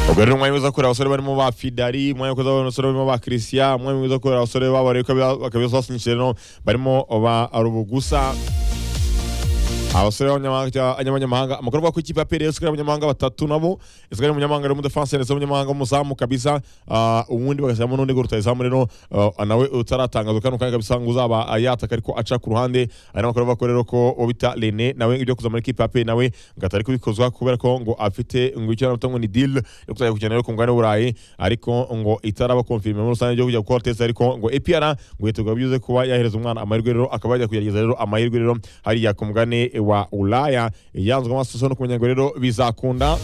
ubwo rero umwanya uza kureba abasore barimo ba fidari umwanya uza kureba abasore barimo ba christian umwanya uza kureba abasore b'abareka bakabibasasunikije rero barimo ba rubugusa abasore b'abanyamahanga amakuru avuga ko ikipe ya PRS isigaye abanyamahanga batatu nabo isigaye umunyamahanga arimo defense ndetse umunyamahanga w'umuzamu kabisa ah, uwundi bagashyiramo n'undi ngo rutayizamu rero ah, nawe utaratangazwa kano kanya kabisa ngo uzaba yataka ariko aca ku ruhande ari n'amakuru avuga ko rero ko uwo bita Rene nawe ibyo kuza muri ikipe ya PRS nawe ngo atari kubikozwa kubera ko ngo afite ngo icyo navuga ngo ni deal yo kuzajya gukina rero ku mugabane w'uburayi ariko ngo itaraba confirme muri rusange yo kujya gukora test ariko ngo APR ngo yiteguye byuze kuba yahereza umwana amahirwe rero akaba yajya kugerageza rero amahirwe rero hariya ku mugabane wa ulaya yanzwe amaso no kumenya ngo rero bizakunda